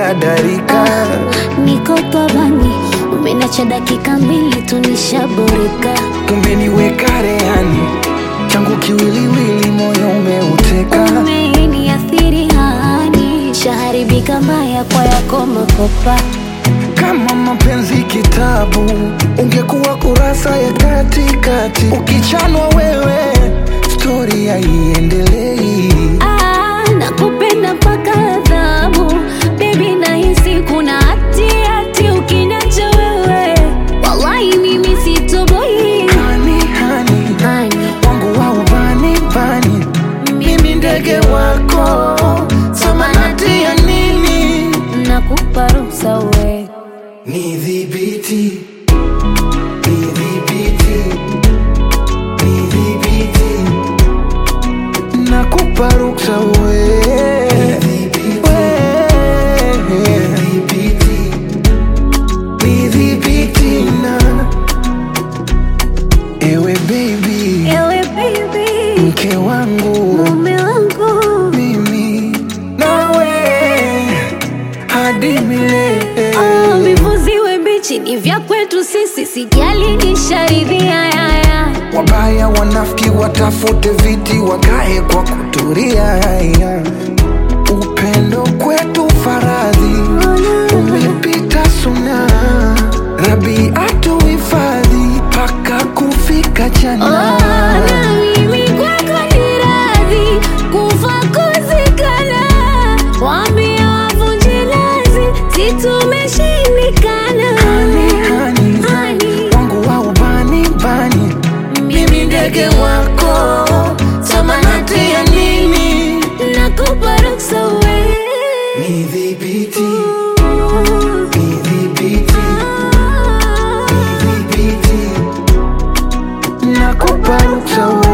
dadarika Niko pabani, umenacha dakika mbili tu nishaboreka. umeniweka rehani changu kiwiliwili moyo umeuteka Umeniathiri hani, shaharibika mbaya kwa yako makopa. kama mapenzi kitabu ungekuwa kurasa ya katikati ukichanwa wewe stori haiendelei Ah, nakupenda mpaka adhabu bebi, nahisi kuna hati hati ukiniacha wewe, wallahi mimi sitoboi. hani hani Hani, wangu wa ubani bani mimi ndege wako samanati ya nini nakupa ruhusa we nidhibiti nidhibiti nidhibiti nakupa ruksa we nidhibiti na ewe baby ewe baby, mke wangu mume wangu mimi nawe hadi milele Oh, vivuziwe mbichi ni vya kwetu sisi, sijali nisharidhia yaya. wabaya wanafiki watafute viti wakae kwa kuturia upendo kwetu faradhi umepita suna rabi atuhifadhi mpaka kufika Oh, jana na mimi kwako ni radhi kufa kuzikana, waambie wavunje lazi, si tumeshindikana. Hani, hani, Hani, wangu wa ubani bani mimi ndege wako samanati ya nini nakupa ruksa we nidhibiti nidhibiti nidhibiti nakupa ruksa